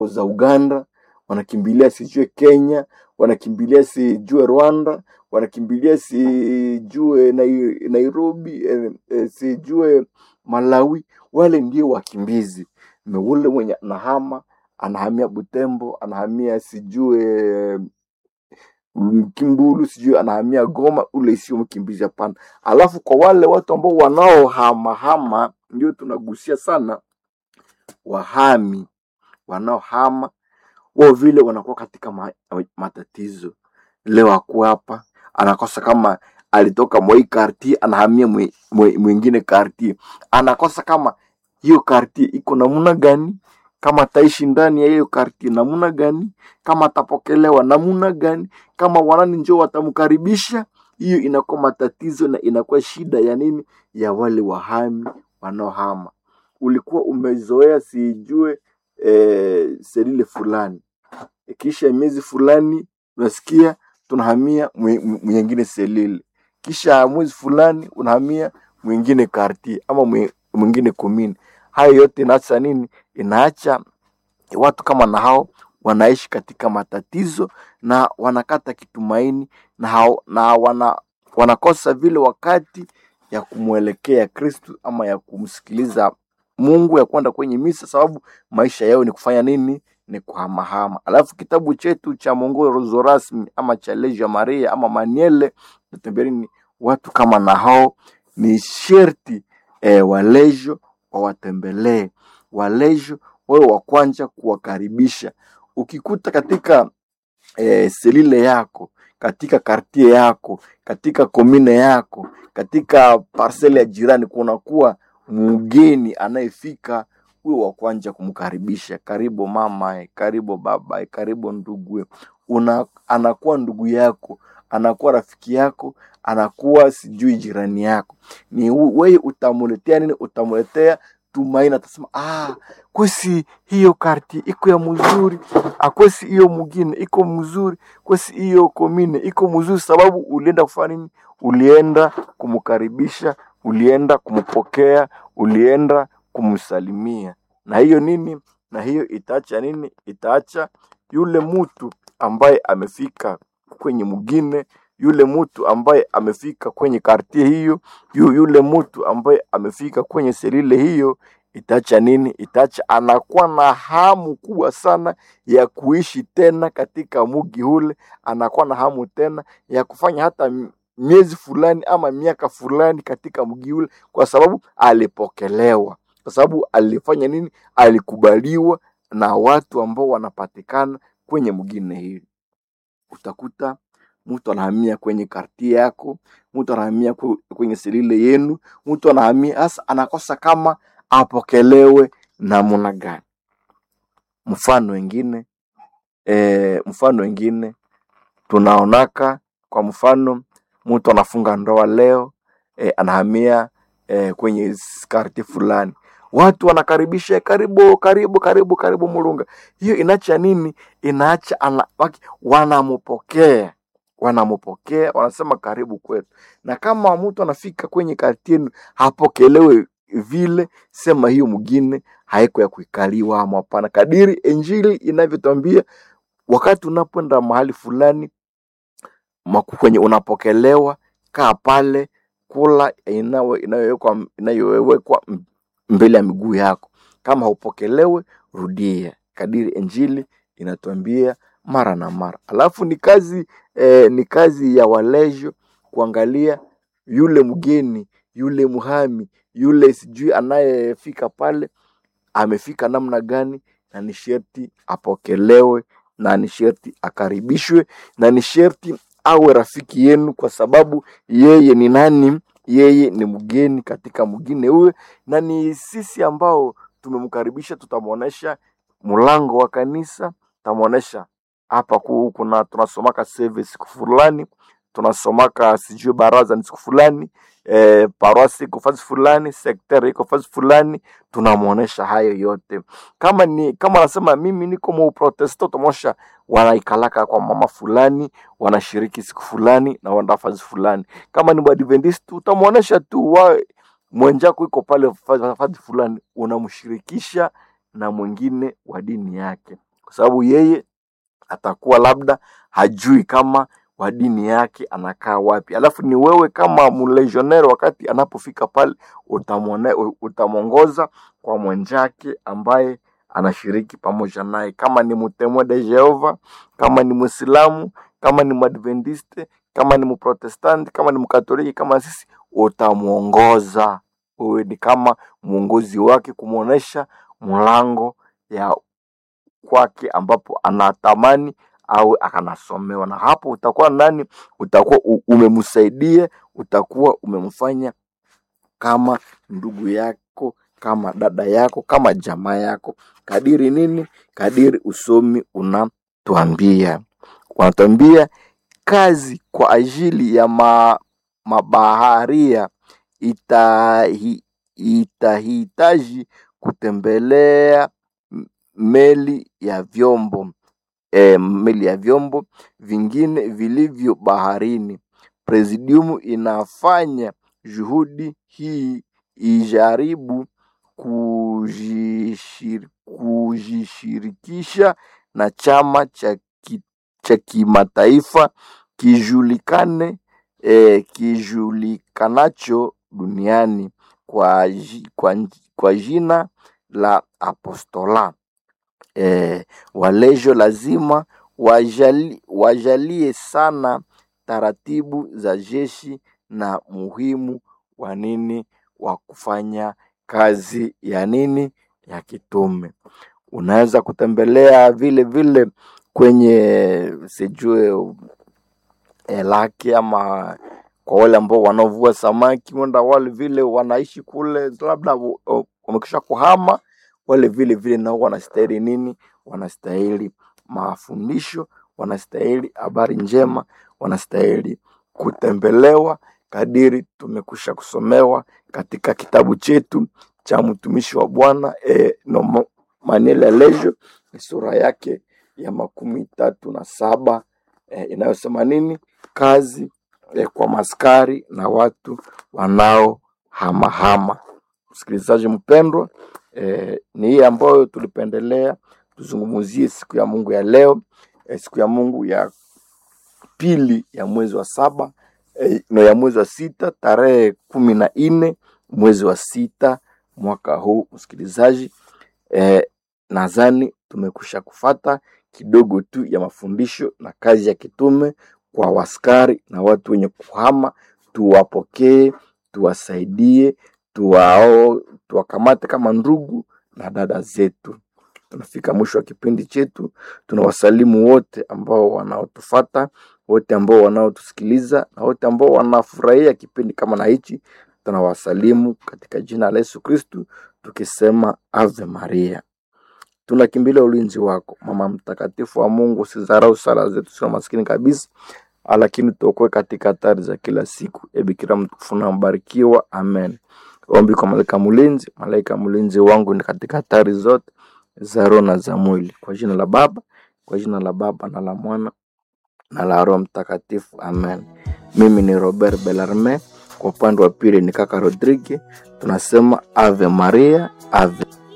za Uganda, wanakimbilia sijue Kenya, wanakimbilia sijue Rwanda, wanakimbilia sijue Nai- Nairobi, eh, eh, sijue Malawi. Wale ndio wakimbizi. Na ule mwenye anahama anahamia Butembo, anahamia sijue Kimbulu, sijui anahamia Goma, ule sio mkimbizi, hapana. Alafu kwa wale watu ambao wanaohamahama, ndio tunagusia sana wahami wanaohama wao vile wanakuwa katika ma, matatizo. Leo ako hapa anakosa kama alitoka mwa hii karti anahamia mwe- mwe- mwingine karti, anakosa kama hiyo karti iko namna gani, kama ataishi ndani ya hiyo karti namna gani, kama atapokelewa namna gani, kama wanani njoo watamkaribisha. Hiyo inakuwa matatizo na inakuwa shida ya nini, ya wale wahami wanaohama. Ulikuwa umezoea sijue eh, selile fulani kisha miezi fulani unasikia tunahamia mwe- mwe- mwingine selile, kisha mwezi fulani unahamia mwingine karti ama mwe- mwingine komini. Hayo yote inaacha nini? Inaacha watu kama na hao wanaishi katika matatizo na wanakata kitumaini na, hao, na wana, wanakosa vile wakati ya kumwelekea Kristu ama ya kumsikiliza Mungu ya kwenda kwenye misa, sababu maisha yao ni kufanya nini? Ni kuhamahama. Alafu kitabu chetu cha mwongozo rasmi ama cha Legio Maria ama Maniele natembea nini, watu kama na hao ni sherti eh, walejo wawatembelee, walejo wawe wa kwanza kuwakaribisha. Ukikuta katika eh, selile yako katika kartie yako katika komine yako katika parsele ya jirani kunakuwa mgeni anayefika huwe wa kwanza kumkaribisha karibu mama karibu baba karibu ndugu una anakuwa ndugu yako anakuwa rafiki yako anakuwa sijui jirani yako ni hu- wewe utamuletea nini utamuletea tumaini atasema ah kwesi hiyo karti iko ya mzuri akwesi hiyo mugine iko mzuri kwesi hiyo komine iko mzuri sababu ulienda kufanya nini ulienda kumkaribisha ulienda kumpokea ulienda kumsalimia na hiyo nini na hiyo itaacha nini itaacha yule mtu ambaye amefika kwenye mugine yule mtu ambaye amefika kwenye kartie hiyo yu, yule mtu ambaye amefika kwenye selile hiyo itaacha nini itaacha anakuwa na hamu kubwa sana ya kuishi tena katika mugi ule anakuwa na hamu tena ya kufanya hata m- miezi fulani ama miaka fulani katika mji ule kwa sababu alipokelewa kwa sababu alifanya nini alikubaliwa na watu ambao wanapatikana kwenye mgine hili utakuta mtu anahamia kwenye kartie yako mtu anahamia kwe- kwenye selile yenu mtu anahamia hasa anakosa kama apokelewe namna gani mfano wengine e, mfano wengine tunaonaka kwa mfano mtu anafunga ndoa leo e, anahamia e, kwenye karti fulani watu wanakaribisha karibu karibu karibu karibu mulunga hiyo inaacha nini inaacha ana, waki- wanampokea wanampokea wanasema karibu kwetu na kama mtu anafika kwenye karti yenu hapokelewe vile sema hiyo mwingine haiko ya kuikaliwa ama hapana kadiri injili inavyotwambia wakati unapoenda mahali fulani maku- kwenye unapokelewa kaa pale kula inayo- inayowekwa inayowekwa m- mbele ya miguu yako kama haupokelewe rudia kadiri injili inatuambia mara na mara alafu ni kazi eh, ni kazi ya walejo kuangalia yule mgeni yule muhami yule sijui anayefika pale amefika namna gani na ni sherti apokelewe na ni sherti akaribishwe na ni sherti awe rafiki yenu kwa sababu yeye ni nani yeye ni mgeni katika mgine huwe na ni sisi ambao tumemkaribisha tutamwonyesha mlango wa kanisa tutamwonyesha hapa ku- kuna tunasomaka service siku fulani tunasomaka sijui baraza ni siku fulani eh, parosi iko fasi fulani sekteri iko fasi fulani tunamwonyesha hayo yote kama ni kama anasema mimi niko muprotesta utamwonyesha wanaikalaka kwa mama fulani wanashiriki siku fulani na wanaenda fasi fulani kama ni mwadventist utamwonyesha tu wa mwenjako iko pale fa- fasi fulani unamshirikisha na mwingine wa dini yake kwa sababu yeye atakuwa labda hajui kama wa dini yake anakaa wapi. Alafu ni wewe kama mlegionnaire, wakati anapofika pale utamwone- utamwongoza kwa mwenzake ambaye anashiriki pamoja naye, kama ni mtemwe de Jehova, kama ni Mwislamu, kama ni Mwadventiste, kama ni Mprotestanti, kama ni Mkatoliki, kama sisi, utamwongoza. Wewe ni kama mwongozi wake, kumwonyesha mlango ya kwake ambapo anatamani au akanasomewa, na hapo utakuwa nani, utakuwa u- umemsaidia, utakuwa umemfanya kama ndugu yako, kama dada yako, kama jamaa yako, kadiri nini, kadiri usomi unatuambia, wanatuambia kazi kwa ajili ya ma, mabaharia itahi, itahitaji kutembelea m- meli ya vyombo e, meli ya vyombo vingine vilivyo baharini. Presidium inafanya juhudi hii ijaribu kujishir, kujishirikisha na chama cha ki, cha kimataifa kijulikane eh, kijulikanacho duniani kwa, ji- kwa, nj- kwa jina la apostola eh, walejo lazima wajali, wajalie sana taratibu za jeshi na muhimu wa nini wa kufanya kazi ya nini ya kitume. Unaweza kutembelea vile vile kwenye sijue eh, lake ama kwa wale ambao wanaovua samaki, wenda wale vile wanaishi kule, labda wa- wa- wamekisha kuhama, wale vile vile nao wanastahili nini? Wanastahili mafundisho, wanastahili habari njema, wanastahili kutembelewa kadiri tumekusha kusomewa katika kitabu chetu cha mtumishi wa Bwana e, no, Maniela Lejo ni sura yake ya makumi tatu na saba e, inayosema nini? Kazi eh, kwa maskari na watu wanaohamahama. Msikilizaji mpendwa, eh, ni hii ambayo tulipendelea tuzungumzie siku ya Mungu ya leo, eh, siku ya Mungu ya pili ya mwezi wa saba eh, no ya mwezi wa sita tarehe kumi na nne mwezi wa sita mwaka huu. Msikilizaji, eh, nadhani tumekusha kufata kidogo tu ya mafundisho na kazi ya kitume kwa waskari na watu wenye kuhama. Tuwapokee, tuwasaidie, tuwao, tuwakamate kama ndugu na dada zetu. Tunafika mwisho wa kipindi chetu. Tunawasalimu wote ambao wanaotufata, wote ambao wanaotusikiliza na wote ambao wanafurahia kipindi kama na hichi. Tunawasalimu katika jina la Yesu Kristu tukisema Ave Maria. Tunakimbilia ulinzi wako, mama mtakatifu wa Mungu. Usidharau sala zetu, sio maskini kabisa, lakini tuokoe katika hatari za kila siku. E Bikira mtukufu na mbarikiwa, amen. Ombi kwa malaika mlinzi. Malaika mlinzi wangu ni katika hatari zote za roho na za mwili. Kwa jina la Baba, kwa jina la Baba na la Mwana na la Roho Mtakatifu, amen. Mimi ni Robert Bellarme, kwa upande wa pili ni kaka Rodrigue. Tunasema Ave Maria, Ave